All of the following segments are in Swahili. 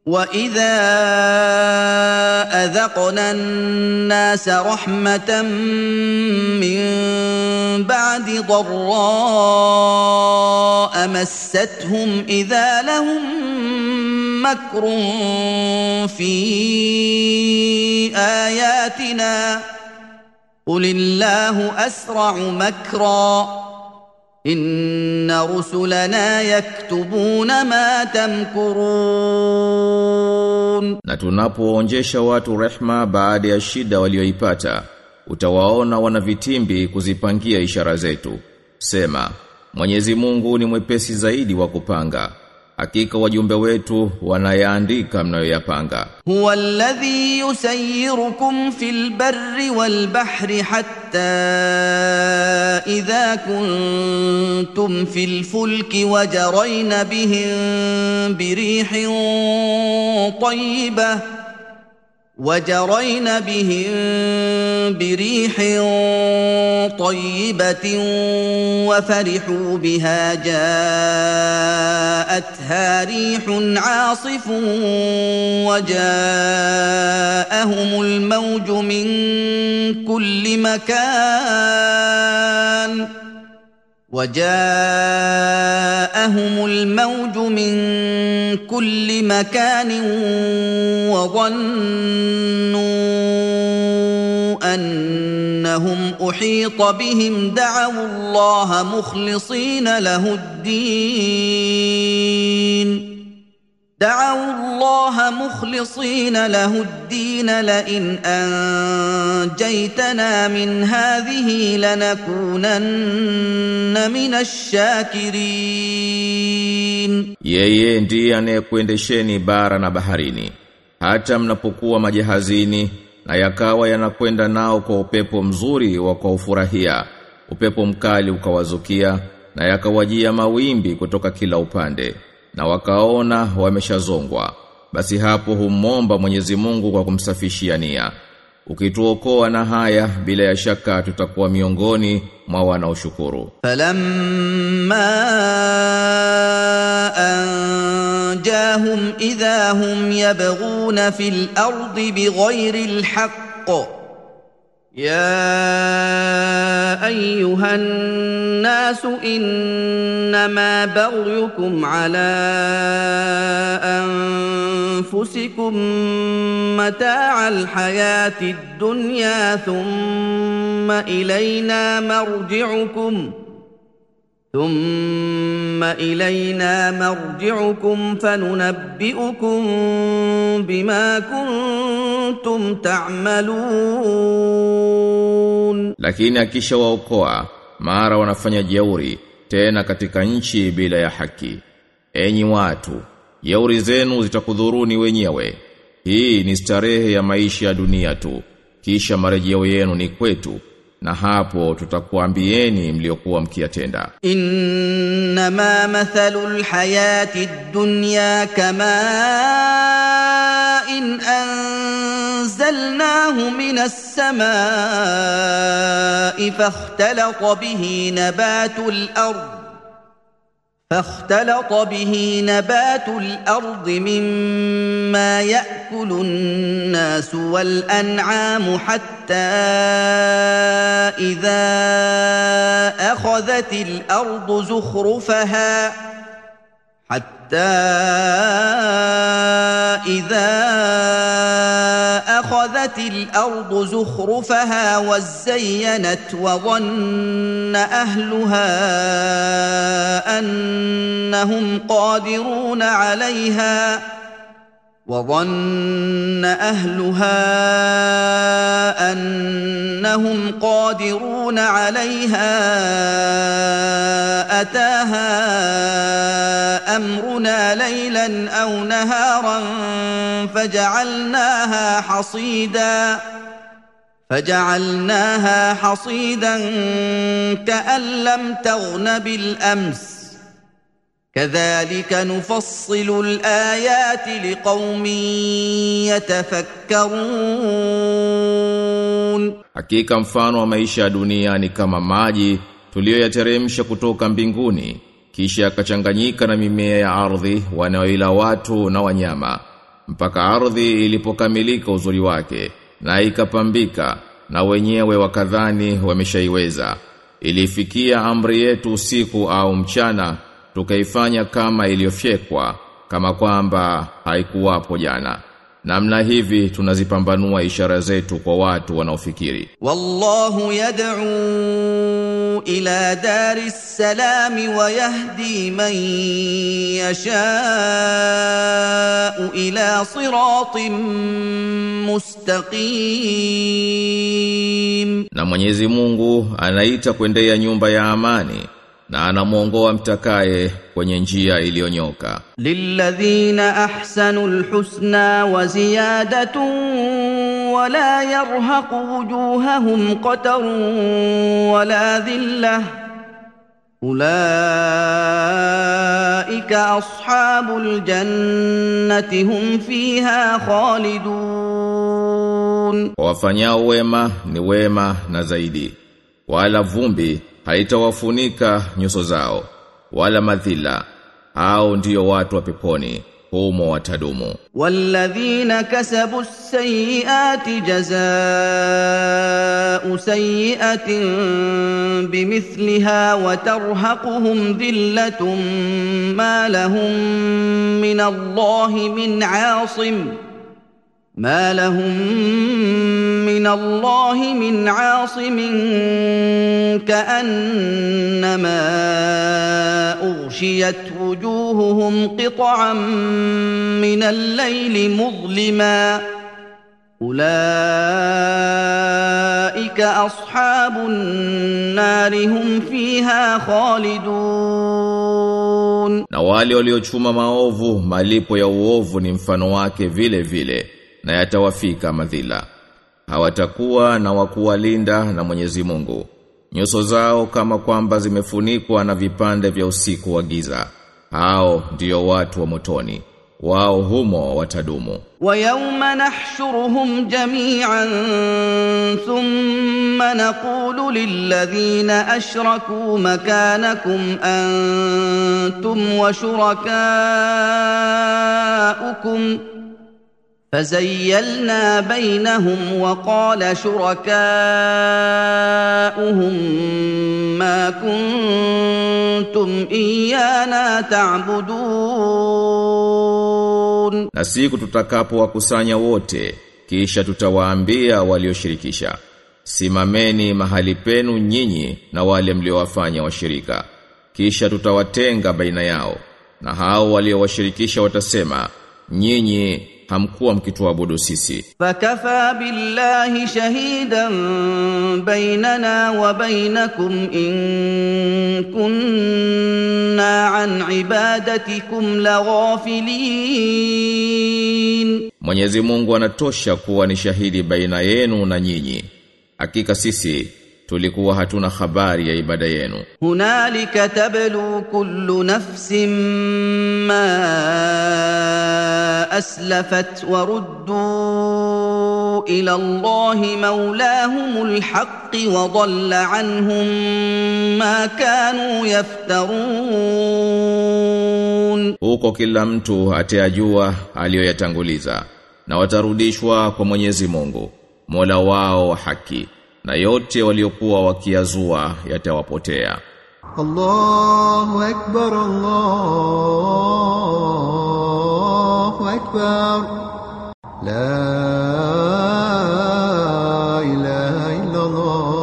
واذا اذقنا الناس رحمه من بعد ضراء مستهم اذا لهم مكر في اياتنا قل الله اسرع مكرا ان رسلنا يكتبون ما تمكرون Na tunapoonjesha watu rehma baada ya shida walioipata, utawaona wana vitimbi kuzipangia ishara zetu. Sema, Mwenyezi Mungu ni mwepesi zaidi wa kupanga. Hakika wajumbe wetu wanayaandika mnayoyapanga. هو الذي يسيركم في البر والبحر حتى اذا كنتم في الفلك وجرين بهم بريح طيبه وجرين بهم بريح طيبة وفرحوا بها جاءتها ريح عاصف وجاءهم الموج من كل مكان وجاءهم الموج من كل مكان وظنوا انهم احيط بهم دعوا الله مخلصين له الدين دعوا الله مخلصين له الدين لئن انجيتنا من هذه لنكونن من الشاكرين Yeye ndiye anayekuendesheni bara na baharini hata mnapokuwa majahazini na yakawa yanakwenda nao kwa upepo mzuri wa kwa ufurahia upepo mkali ukawazukia na yakawajia mawimbi kutoka kila upande na wakaona wameshazongwa basi hapo humomba Mwenyezi Mungu kwa kumsafishia nia ukituokoa na haya bila ya shaka tutakuwa miongoni mwa wanaoshukuru فلما انجاهم اذا هم يبغون في الارض بغير الحق يا ايها الناس انما بغيكم على انفسكم متاع الحياه الدنيا ثم الينا مرجعكم ثم الينا مرجعكم فننبئكم بما كنتم تعملون lakini akishawaokoa mara wanafanya jeuri tena katika nchi bila ya haki enyi watu jeuri zenu zitakudhuruni wenyewe hii ni starehe ya maisha ya dunia tu kisha marejeo yenu ni kwetu na hapo tutakuambieni mliokuwa mkiyatenda انما مثل الحياه الدنيا كماء إن انزلناه من السماء فاختلط به نبات الارض فاختلط به نبات الارض مما ياكل الناس والانعام حتى اذا اخذت الارض زخرفها حتى اذا اخذت الارض زخرفها وزينت وظن اهلها انهم قادرون عليها وظن اهلها انهم قادرون عليها اتاها امرنا ليلا او نهارا فجعلناها حصيدا فجعلناها حصيدا كان لم تغن بالامس كذلك نفصل الايات لقوم يتفكرون Hakika mfano wa maisha ya dunia ni kama maji tuliyoyateremsha kutoka mbinguni kisha yakachanganyika na mimea ya ardhi wanaoila watu na wanyama mpaka ardhi ilipokamilika uzuri wake na ikapambika na wenyewe wakadhani wameshaiweza ilifikia amri yetu usiku au mchana tukaifanya kama iliyofyekwa kama kwamba haikuwapo jana namna hivi tunazipambanua ishara zetu kwa watu wanaofikiri والله يدعو الى دار السلام ويهدي من يشاء الى صراط مستقيم na Mwenyezi Mungu anaita kuendea nyumba ya amani na anamuongoa mtakaye kwenye njia iliyonyoka للذين احسنوا الحسنى وزياده ولا يرهق وجوههم قتر ولا ذله اولئك اصحاب الجنه هم فيها خالدون Kwa wafanyao wema ni wema na zaidi wala vumbi haitawafunika nyuso zao wala madhila hao ndiyo watu wa peponi humo watadumu والذين كسبوا السيئات جزاء سيئه بمثلها وترهقهم ذله ما لهم من الله من عاصم ما لهم من الله من عاصم كانما اغشيت وجوههم قطعا من الليل مظلما اولئك اصحاب النار هم فيها خالدون na wale waliochuma maovu malipo ya uovu ni mfano wake vile vile na yatawafika madhila hawatakuwa na wakuwalinda na Mwenyezi Mungu nyuso zao kama kwamba zimefunikwa na vipande vya usiku wa giza hao ndiyo watu wa motoni wao humo watadumu ويوم نحشرهم جميعا ثم نقول للذين اشركوا مكانكم انتم وشركاؤكم فزيلنا بينهم وقال شركاؤهم ما كنتم ايانا تعبدون na siku tutakapowakusanya wote kisha tutawaambia walioshirikisha simameni mahali penu nyinyi na wale mliowafanya washirika kisha tutawatenga baina yao na hao waliowashirikisha watasema nyinyi hamkuwa mkituabudu sisi فكفى بالله شهيدا بيننا وبينكم ان كنا عن عبادتكم لغافلين Mwenyezi Mungu anatosha kuwa ni shahidi baina yenu na nyinyi hakika sisi tulikuwa hatuna habari ya ibada yenu هنالك تبلو كل نفس ما اسلفت وردوا الى الله مولاهم الحق وضل عنهم ما كانوا يفترون huko kila mtu atayajua aliyoyatanguliza na watarudishwa kwa Mwenyezi Mungu Mola wao wa haki na yote waliokuwa wakiazua yatawapotea الله أكبر الله أكبر لا إله إلا الله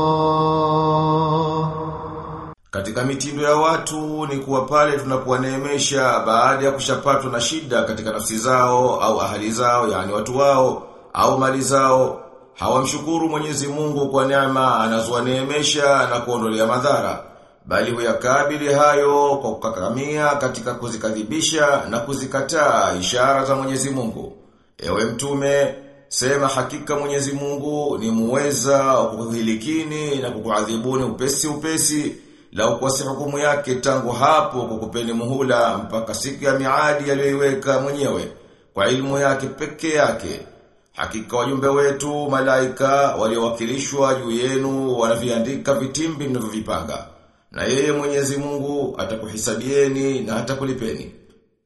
Katika mitindo ya watu ni kuwa pale tunapowaneemesha baada ya kushapatwa na shida katika nafsi zao au ahali zao yani watu wao au mali zao hawamshukuru Mwenyezi Mungu kwa neema anazowaneemesha na kuondolea madhara bali huyakabili hayo kwa kukakamia katika kuzikadhibisha na kuzikataa ishara za Mwenyezi Mungu ewe mtume sema hakika Mwenyezi Mungu ni muweza wa kukuhilikini na kukuadhibuni upesi upesi la ukwasi hukumu yake tangu hapo kukupeni muhula mpaka siku ya miadi aliyoiweka mwenyewe kwa ilmu yake peke yake. Hakika wajumbe wetu malaika waliowakilishwa juu yenu wanaviandika vitimbi mnavyovipanga. Na yeye Mwenyezi Mungu atakuhisabieni na atakulipeni.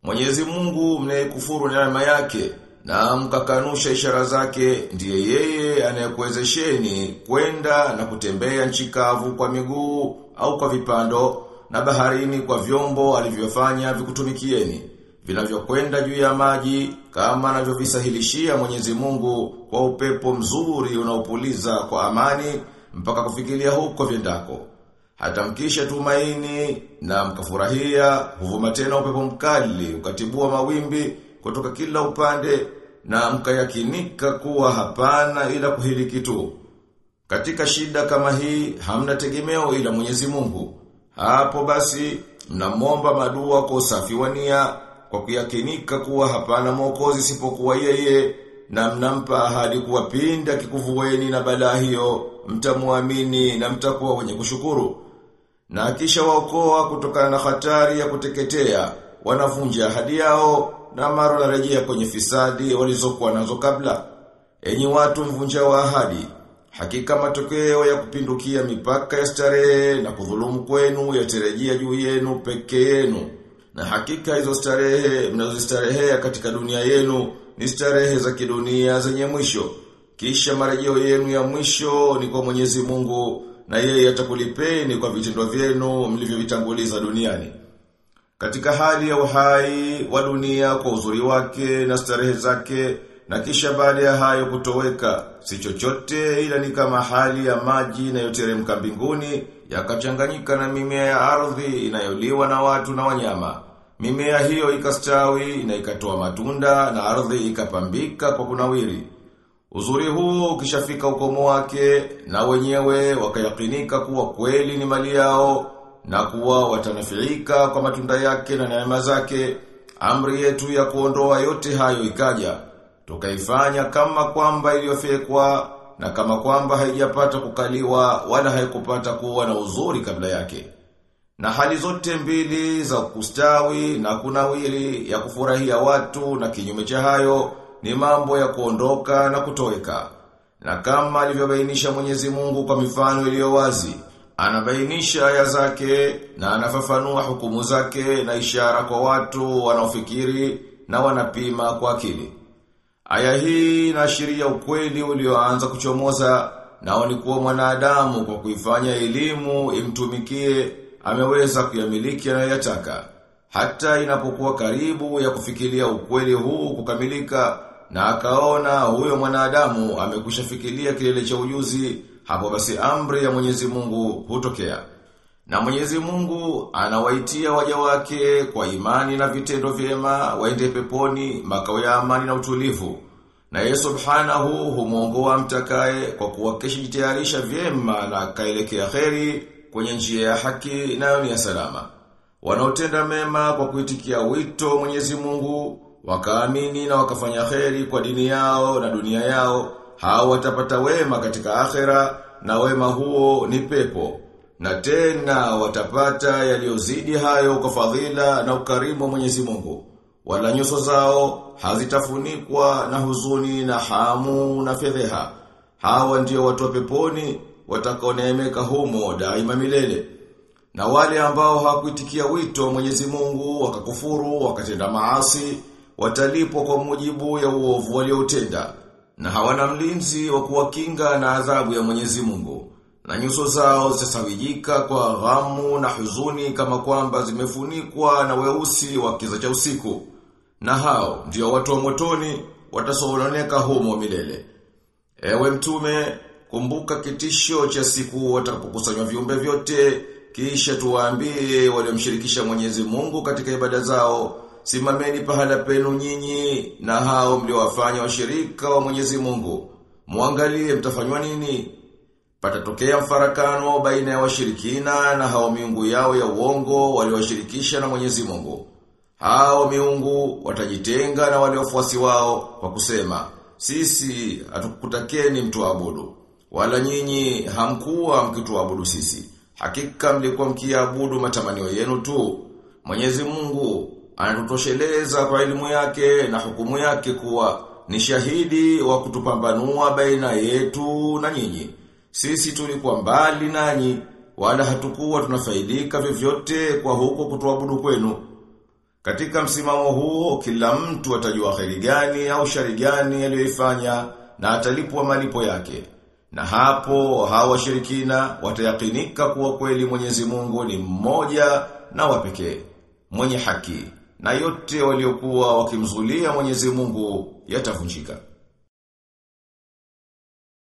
Mwenyezi Mungu mnayekufuru neema yake na mkakanusha ishara zake ndiye yeye anayekuwezesheni kwenda na kutembea nchi kavu kwa miguu au kwa vipando na baharini kwa vyombo alivyofanya vikutumikieni vinavyokwenda juu ya maji kama anavyovisahilishia Mwenyezi Mungu kwa upepo mzuri unaopuliza kwa amani mpaka kufikiria huko vyendako hata mkisha tumaini na mkafurahia huvuma tena upepo mkali ukatibua mawimbi kutoka kila upande na mkayakinika kuwa hapana ila kuhiliki tu. Katika shida kama hii hamna tegemeo ila Mwenyezi Mungu. Hapo basi mnamwomba madua kwa usafi wa nia kwa kuyakinika kuwa hapana mwokozi isipokuwa yeye na mnampa ahadi kuwa pinda kikuvueni na balaa hiyo mtamuamini na mtakuwa wenye kushukuru. Na kisha waokoa kutokana na hatari ya kuteketea wanavunja ahadi yao na mara wanarejea kwenye fisadi walizokuwa nazo kabla. Enyi watu mvunja wa ahadi, hakika matokeo ya kupindukia mipaka ya starehe na kudhulumu kwenu yatarejea juu yenu peke yenu. Na hakika hizo starehe mnazostarehea katika dunia yenu ni starehe za kidunia zenye mwisho. Kisha marejeo yenu ya mwisho ni kwa Mwenyezi Mungu na yeye atakulipeni kwa vitendo vyenu mlivyovitanguliza duniani. Katika hali ya uhai wa dunia kwa uzuri wake na starehe zake na kisha baada ya hayo kutoweka si chochote ila ni kama hali ya maji inayoteremka mbinguni yakachanganyika na mimea ya ardhi inayoliwa na watu na wanyama. Mimea hiyo ikastawi na ikatoa matunda na ardhi ikapambika kwa kunawiri. Uzuri huu ukishafika ukomo wake na wenyewe wakayakinika kuwa kweli ni mali yao na kuwa watanafirika kwa matunda yake na neema zake, amri yetu ya kuondoa yote hayo ikaja. Tukaifanya kama kwamba iliyofekwa na kama kwamba haijapata kukaliwa wala haikupata kuwa na uzuri kabla yake. Na hali zote mbili za kustawi na kunawiri ya kufurahia watu na kinyume cha hayo ni mambo ya kuondoka na kutoweka. Na kama alivyobainisha Mwenyezi Mungu kwa mifano iliyo wazi, anabainisha aya zake na anafafanua hukumu zake na ishara kwa watu wanaofikiri na wanapima kwa akili. Aya hii inaashiria ukweli ulioanza kuchomoza nao ni kuwa mwanadamu kwa kuifanya elimu imtumikie ameweza kuyamiliki anayoyataka. Hata inapokuwa karibu ya kufikiria ukweli huu kukamilika na akaona huyo mwanadamu amekwisha fikiria kilele cha ujuzi hapo basi amri ya Mwenyezi Mungu hutokea. Na Mwenyezi Mungu anawaitia waja wake kwa imani na vitendo vyema waende peponi makao ya amani na utulivu. Na yeye subhanahu humuongoa mtakaye kwa kuwa jitayarisha vyema na akaelekea kheri kwenye njia ya haki nayo ni ya salama. Wanaotenda mema kwa kuitikia wito Mwenyezi Mungu, wakaamini na wakafanya kheri kwa dini yao na dunia yao, hao watapata wema katika akhera na wema huo ni pepo. Na tena watapata yaliyozidi hayo kwa fadhila na ukarimu wa Mwenyezi Mungu. Wala nyuso zao hazitafunikwa na huzuni na hamu na fedheha. Hawa ndio watu wa peponi watakaoneemeka humo daima milele. Na wale ambao hawakuitikia wito wa Mwenyezi Mungu wakakufuru wakatenda maasi watalipwa kwa mujibu ya uovu walioutenda na hawana mlinzi wa kuwakinga na adhabu ya Mwenyezi Mungu. Na nyuso zao zitasawijika kwa ghamu na huzuni kama kwamba zimefunikwa na weusi wa kiza cha usiku. Na hao ndio watu wa motoni watasononeka humo milele. Ewe mtume, kumbuka kitisho cha siku watakapokusanywa viumbe vyote, kisha tuwaambie waliomshirikisha Mwenyezi Mungu katika ibada zao, simameni pahala penu nyinyi na hao mliowafanya washirika wa Mwenyezi Mungu. Muangalie mtafanywa nini? Patatokea mfarakano baina ya washirikina na hao miungu yao ya uongo waliowashirikisha na Mwenyezi Mungu. Hao miungu watajitenga na wale wafuasi wao kwa kusema, sisi hatukutakeni mtuabudu. Wala nyinyi hamkuwa mkituabudu sisi. Hakika mlikuwa mkiabudu matamanio yenu tu. Mwenyezi Mungu anatutosheleza kwa elimu yake na hukumu yake kuwa ni shahidi wa kutupambanua baina yetu na nyinyi. Sisi tulikuwa mbali nanyi wala hatukuwa tunafaidika vyovyote kwa huko kutuabudu kwenu. Katika msimamo huo kila mtu atajua kheri gani au shari gani aliyoifanya na atalipwa malipo yake. Na hapo hawa washirikina watayakinika kuwa kweli Mwenyezi Mungu ni mmoja na wa pekee, mwenye haki na yote waliokuwa wakimzulia Mwenyezi Mungu yatavunjika.